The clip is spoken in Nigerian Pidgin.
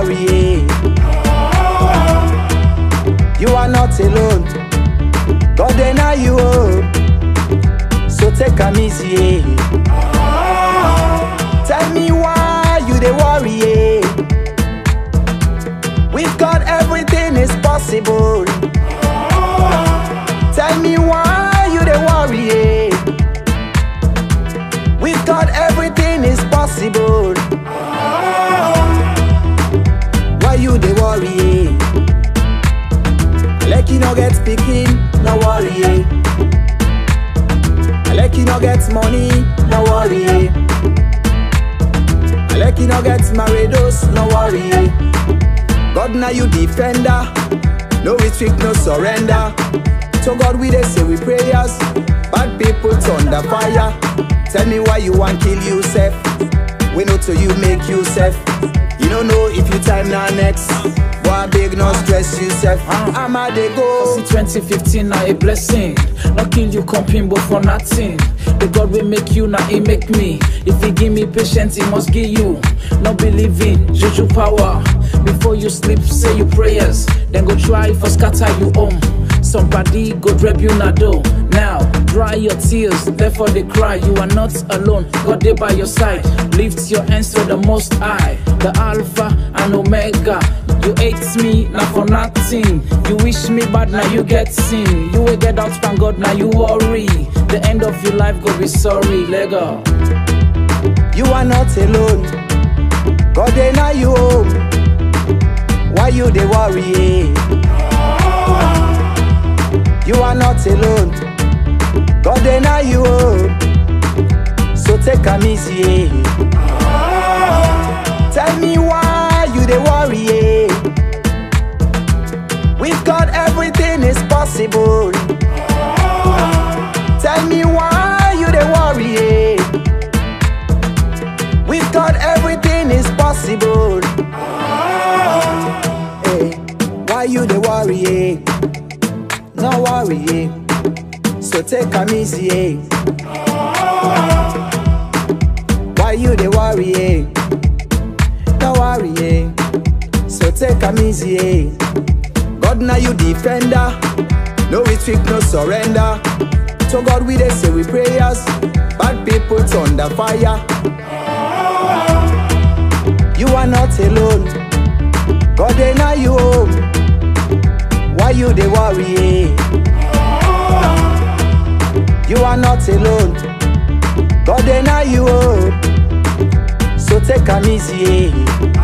worry. You are not alone. God dey na you oh. So take am easy. Tell me why you dey worry. eh? With God everything is possible. Tell me why you dey worry. eh? With God everything is possible. Why you dey worry? eh? Like you no get pikin, no worry. eh. Like you no get money, no worry. eh. Like you no get marriados, no worry. eh. God na you defender, no retreat, no surrender. To God we dey say we prayers, bad people turn the fire. Tell me why you want kill yourself. We know to you make yourself. You don't know if you time now next. Boy big no stress yourself. I'm a dey go. See 2015 na a blessing. Not kill you comping but for nothing. The God will make you now he make me. If he give me patience, he must give you. Not believing, juju power. Before you sleep, say your prayers. Then go try for scatter you home. Somebody go drop you na door. Now dry your tears, therefore they cry. You are not alone. God dey by your side. Lift your hands to the Most High, the Alpha and Omega. You hate me, now for nothing. You wish me bad, now you get sin. You will get out from God, now you worry. The end of your life, go be sorry, Lego. You are not alone. God dey na you home. Why you dey worry? You are not alone. God dey na you home. So take am easy. Tell me why you dey worry. With God everything is possible. Tell me why you dey worry. With God, everything is possible. Hey, why you dey worry? eh? No worry. eh? So take am easy. eh? Why you dey worry? eh? No worry. eh? So take am easy. eh? God na you defender. No retreat, no surrender. To God we dey say we prayers. Bad people turn the fire. You are not alone. God dey na you home. Why you dey worry? eh? You are not alone. God dey na you home. So take am easy. eh?